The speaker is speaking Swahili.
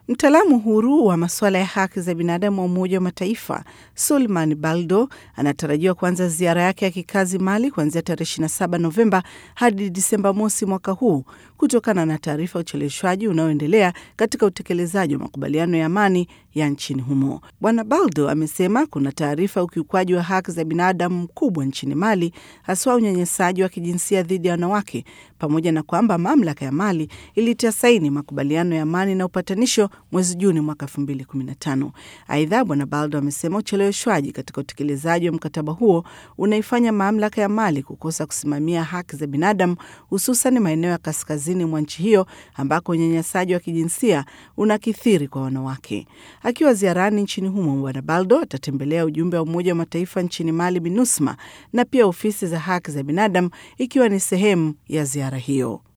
Mtaalamu huru wa masuala ya haki za binadamu wa Umoja wa Mataifa Sulman Baldo anatarajiwa kuanza ziara yake ya kikazi Mali kuanzia tarehe 27 Novemba hadi Disemba mosi mwaka huu kutokana na taarifa ya ucheleweshwaji unaoendelea katika utekelezaji wa makubaliano ya amani ya nchini humo. Bwana Baldo amesema kuna taarifa ya ukiukwaji wa haki za binadamu mkubwa nchini Mali, haswa unyanyasaji wa kijinsia dhidi ya wanawake, pamoja na kwamba mamlaka ya Mali ilitia saini makubaliano ya amani na upatanisho mwezi Juni mwaka 2015. Aidha, Bwana Baldo amesema ucheleweshwaji katika utekelezaji wa mkataba huo unaifanya mamlaka ya Mali kukosa kusimamia haki za binadamu, hususan maeneo ya kaskazini mwa nchi hiyo ambako unyanyasaji wa kijinsia unakithiri kwa wanawake. Akiwa ziarani nchini humo, Bwana Baldo atatembelea ujumbe wa Umoja wa Mataifa nchini Mali, MINUSMA, na pia ofisi za haki za binadamu, ikiwa ni sehemu ya ziara hiyo.